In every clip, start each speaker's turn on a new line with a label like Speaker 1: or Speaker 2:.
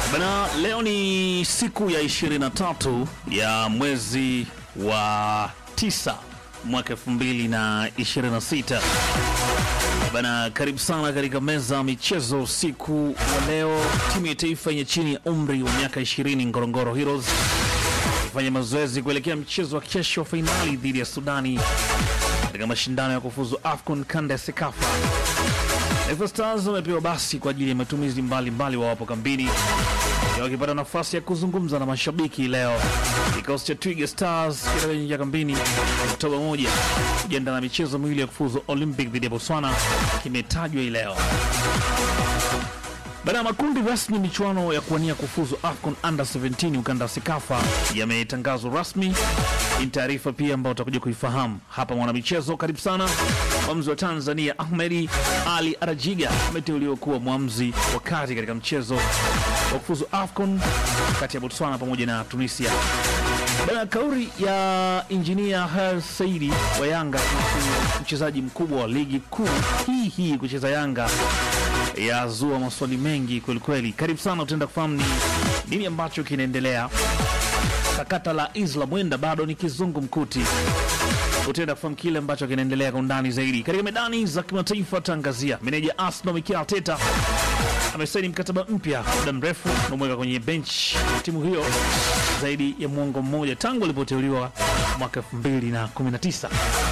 Speaker 1: Bana, leo ni siku ya 23 ya mwezi wa 9 mwaka 2026. Bana, karibu sana katika meza ya michezo usiku wa leo. Timu ya taifa yenye chini ya umri wa miaka 20 Ngorongoro Heroes ifanya mazoezi kuelekea mchezo wa kesho wa fainali dhidi ya Sudani katika mashindano ya kufuzu AFCON kanda ya Sekafa. Taifa Stars wamepewa basi kwa ajili ya matumizi mbalimbali wawapo kambini Leo wakipata nafasi ya kuzungumza na mashabiki leo. Kikosi cha Twiga Stars kitaingia kambini Oktoba moja kujiandaa na michezo miwili ya kufuzu Olympic dhidi ya Botswana kimetajwa hii leo. Baada ya makundi rasmi, michuano ya kuwania kufuzu AFCON Under 17 ukanda wa Sekafa yametangazwa rasmi. Ni taarifa pia ambayo utakuja kuifahamu hapa mwanamichezo. Karibu sana. Mwamuzi wa Tanzania Ahmedi Ali Arajiga ameteuliwa kuwa mwamuzi wa kati katika mchezo wa kufuzu AFCON kati ya Botswana pamoja na Tunisia. Bana, kauli ya injinia Her Saidi wa Yanga kuhusu mchezaji mkubwa wa ligi kuu hii hii kucheza Yanga yazua maswali mengi kwelikweli. Karibu sana, utaenda kufahamu ni nini ambacho kinaendelea. Sakata la Isla Mwenda bado ni kizungu mkuti, utaenda kufahamu kile ambacho kinaendelea kwa undani zaidi. Katika medani za kimataifa, tangazia meneja Arsenal Mikel Arteta amesaini mkataba mpya muda mrefu unamweka kwenye bench timu hiyo zaidi ya mwongo mmoja tangu alipoteuliwa mwaka 2019.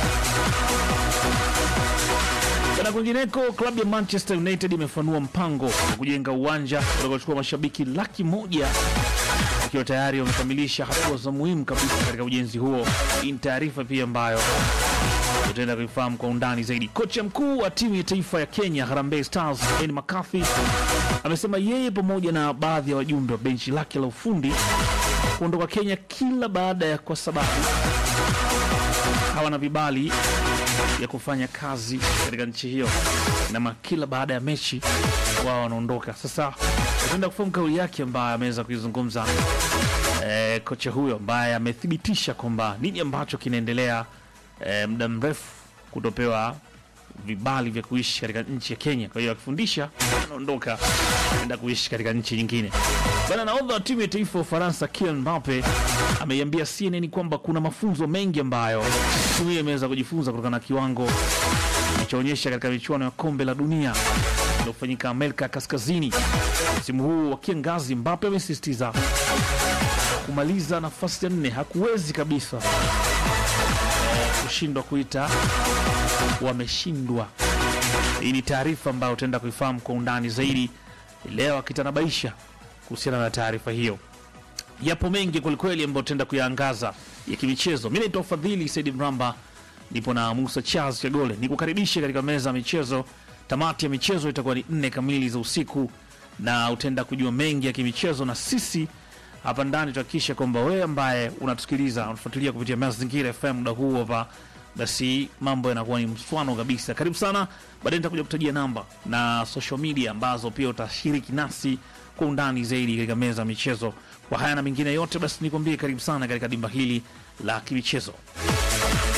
Speaker 1: Na kwingineko, klabu ya Manchester United imefanua mpango wa kujenga uwanja utakaochukua mashabiki laki moja ikiwa tayari wamekamilisha hatua za muhimu kabisa katika ujenzi huo. Hii ni taarifa pia ambayo utaenda kuifahamu kwa undani zaidi. Kocha mkuu wa timu ya taifa ya Kenya Harambee Stars Ian McCarthy amesema yeye pamoja na baadhi ya wajumbe wa benchi lake la ufundi kuondoka Kenya kila baada ya kwa sababu hawana vibali ya kufanya kazi katika nchi hiyo, na kila baada ya mechi wao wanaondoka. Sasa utaenda kufahamu kauli yake ambayo ameweza kuizungumza eh, kocha huyo ambaye amethibitisha kwamba nini ambacho kinaendelea eh, muda mrefu kutopewa vibali vya kuishi katika nchi ya Kenya. Kwa hiyo akifundisha anaondoka enda kuishi katika nchi nyingine. Bana, nahodha wa timu ya taifa ya Ufaransa Kylian Mbappe ameiambia CNN kwamba kuna mafunzo mengi ambayo timu hiyo imeweza kujifunza kutokana na kiwango ilichoonyesha katika michuano ya kombe la dunia iliyofanyika Amerika Kaskazini msimu huu wa kiangazi. Mbappe amesisitiza kumaliza nafasi ya nne hakuwezi kabisa kushindwa kuita wameshindwa. Hii ni taarifa ambayo utaenda kuifahamu kwa undani zaidi leo, akitanabaisha kuhusiana na taarifa hiyo. Yapo mengi kwelikweli ambayo utaenda kuyaangaza ya kimichezo. Mi naitwa Fadhili Saidi Mramba, nipo na Musa Charles Kagole, nikukaribishe katika meza ya michezo. Tamati ya michezo itakuwa ni nne kamili za usiku, na utaenda kujua mengi ya kimichezo, na sisi hapa ndani tuhakikisha kwamba wewe ambaye unatusikiliza unafuatilia kupitia Mazingira FM muda huu hapa, basi mambo yanakuwa ni mswano kabisa. Karibu sana, baadaye nitakuja kutajia namba na social media ambazo pia utashiriki nasi kwa undani zaidi katika meza ya michezo. Kwa haya na mengine yote, basi nikwambie karibu sana katika dimba hili la kimichezo.